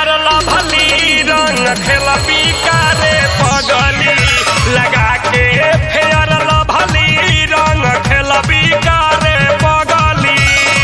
fair lovely रंग खेलबी कारे पगली लगा के फेयर लभली रंग खेलबी कारे पगली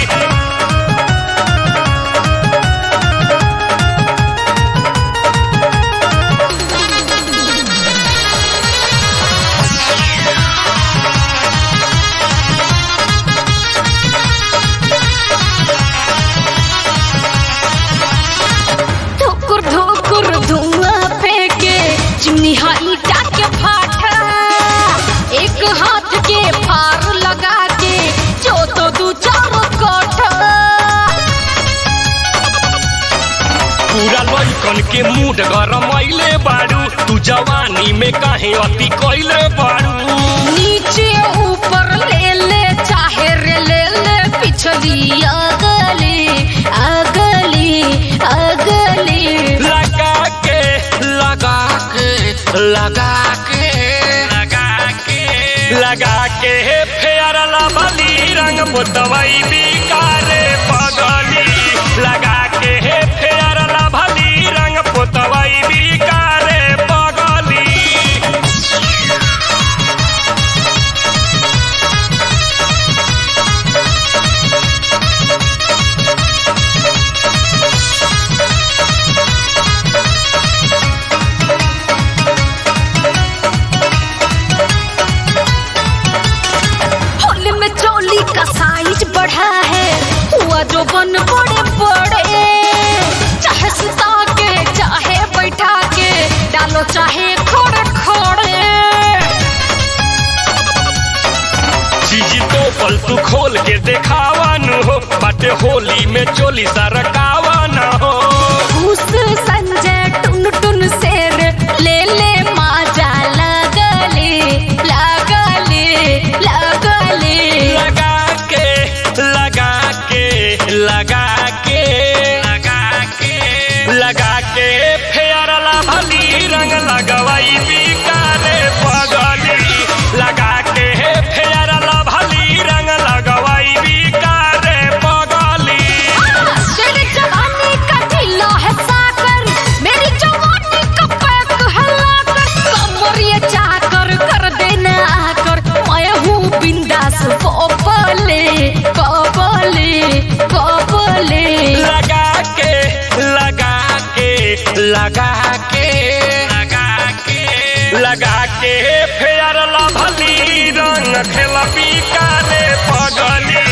ठोकुर ठोकुर धुआं फेंके चिमनी ईटा के फाटा एक हाथ के फार लगा के जो तो दू चार कोठा पूरा लइकन के मूड गरमैले बारू तू जवानी में काहे अति कैले बारू नीचे ऊपर ले ले चाहे रे ले ले पिछली अगली अगली अगली लगा के लगा के लगा के लगा के लगा के फेयर लभली रंग पुतवई बिकारे पगली लगा के फेयर लभली रंग पुतवई बिकारे पगली होली में चोली का साइज बढ़ा है हुआ जो बन बड़े बड़े चाहे सुता के चाहे बैठा के डालो चाहे खोड़े खोड़े चीज तो पल तू खोल के देखावा न हो बाटे होली में चोली सरकावा न हो घूस संजय टुन टुन शेर ले ले माजा लगले लगले लगले लगा के लगा के लगा के लगा के लगा के फेयर लभली रंग लगवाई बिकारे पगली लगा के फेयर लभली रंग लगवाई बिकारे पगली तेरी जवानी का ढीला है साकर मेरी जवानी का पैक है लाकर कमर ये चाकर कर देना आकर मैं हूँ बिंदास कबले कबले कबले लगा के लगा के लगा के लगा के लगा के फेयर लभली रंग खेलबी कारे पगली